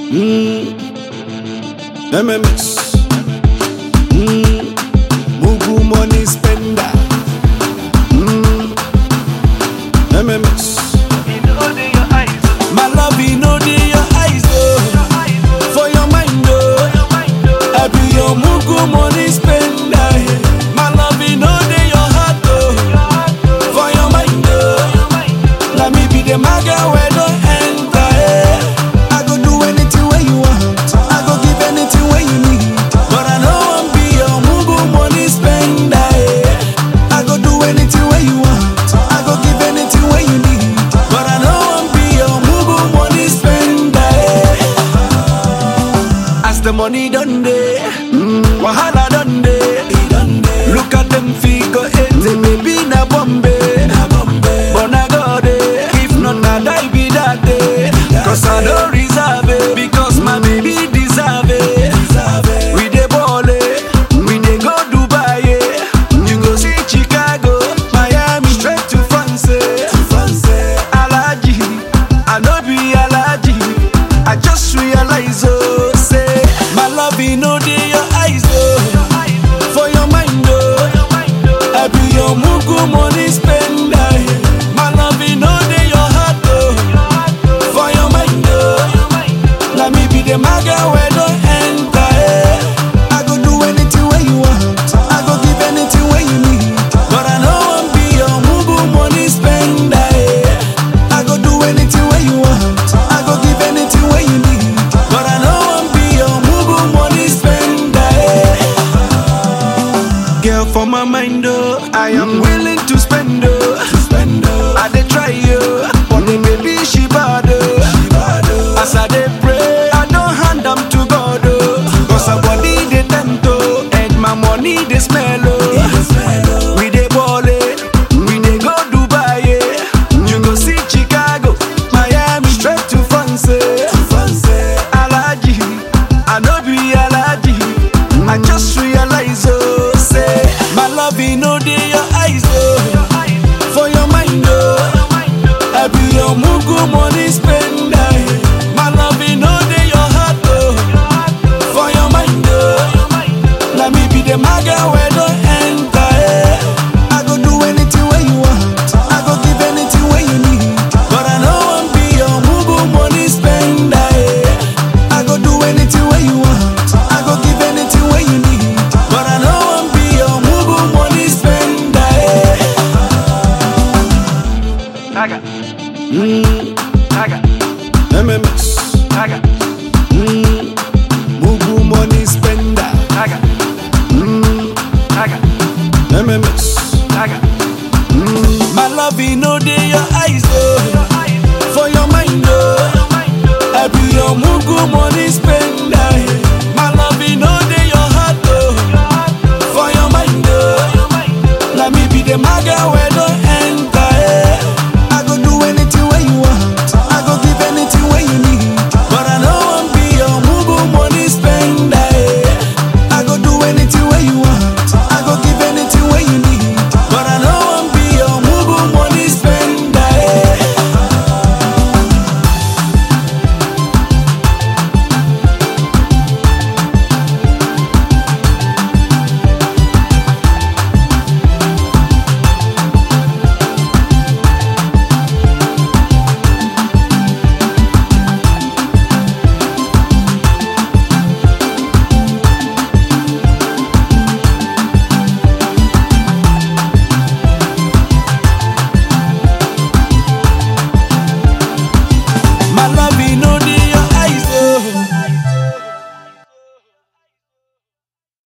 Mm. MMS. Mm. Mugu money spender. Mm. MMS. My love, you know the your eyes, oh. For your mind, oh. I be your mugu money spender. My love, you know the your heart, oh. For your mind, oh. Let me be the maga where don't enter, eh. I go do anything where you want. I go give anything where you need. But I know I'm be your mugu money spender, eh. I go do anything where you want. I go give anything where you need. But I know I'm be your mugu money spender, eh. As the money done day, wahala done day. Look at them figure eight, baby na Bombay. But na God eh, if not na die be that day. Cause I don't reserve it, because my baby deserve it. We dey ball eh, we dey go Dubai eh. You go see Chicago, Miami, straight to France eh. Alaji, I no be Alaji. I just realize oh, say my love you know dey your eyes oh, for your mind oh. I be your mugu money spender. My love you know dey your heart oh, for your mind oh. Let me be the maga where don't enter eh. I go do anything where you want. I go give anything where you need. But I know I'm be your mugu money spender. eh. I go do anything where you want. I go give anything where you need. But I know I'm be your mugu money spender. eh. Girl, for my mind, oh, I am willing to spend, oh. I dey try, oh, but the baby she bad, oh. As I dey pray, I don't hand am to God, oh. Cause her body dey tempt, oh, and my money dey smell, oh. We dey ball, eh, we dey go Dubai, eh. You go see Chicago, Miami, straight to France, eh. Alaji, I no be Alaji. I just realize, oh, say my love, you know, dey your eyes, oh, for your mind, oh. I be your mugu money spender. My love, you know, dey your heart, oh, for your mind, oh. Let me be the maga where don't enter, eh. I go do anything where you want. I go give anything where you need. But I know I'm be your mugu money spender, eh. I go do anything where you want. I go give anything where you need. But I know I'm be your mugu money spender, eh. Saga, Mm, saga, MMS. saga.